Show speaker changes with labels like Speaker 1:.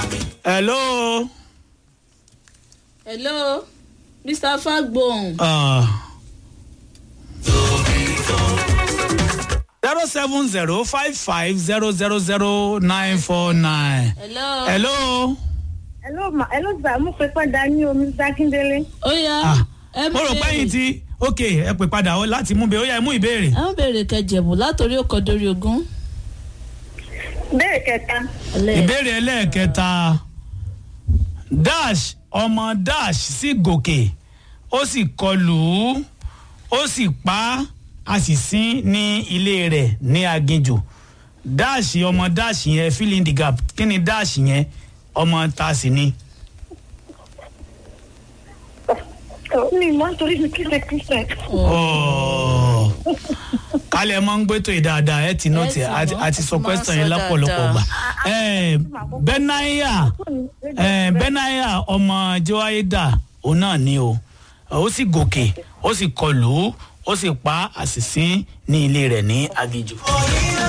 Speaker 1: hello.
Speaker 2: hello mr fagbohun
Speaker 1: zero seven zero five five zero zero zero nine four nine.
Speaker 2: hello.
Speaker 1: hello.
Speaker 3: hello ma hello sir mo pe padà ní omi sákíndélé.
Speaker 2: ó yá
Speaker 1: Ah,
Speaker 2: ẹ
Speaker 1: mo rò pé yín ti ok ẹ pè padà ó láti mú bẹ́ẹ̀ ó yá ẹ mú ìbéèrè.
Speaker 2: ẹ ń béèrè kẹjẹbù látòrí ọkọ dórí ogún.
Speaker 3: bẹ́ẹ̀ kẹta
Speaker 2: ẹlẹ́
Speaker 1: ìbéèrè ẹlẹ́ẹ̀kẹta dash ọmọ dash sì gòkè ó sì kọlù ú ó sì pa á a sì sín ní ilé rẹ̀ ní aginjù dash ọmọ dash yẹn fill in the gap kí ni dash yẹn ọmọ ta sì ni.
Speaker 3: mi mọ nítorí mi kí ṣe christian.
Speaker 1: Ọ̀ọ̀. kálẹ̀ mọ́ ń gbẹ́tò yìí dáadáa ẹ ti nọ́ọ̀tì
Speaker 2: Ẹ ti
Speaker 1: àti
Speaker 2: mọ̀,
Speaker 1: àti sọ
Speaker 2: máa ń
Speaker 1: question
Speaker 2: sọ
Speaker 1: yẹn lọ́pọ̀lọpọ̀
Speaker 2: dáadáa.
Speaker 1: gbà. Ẹ, bẹ́náyà ẹ, bẹ́náyà ọmọ jẹ́wáyédà òun náà ni o ó sì gòkè ó sì kọlù ú ó sì pa àṣìṣe ní ilé rẹ̀ ní aginjù.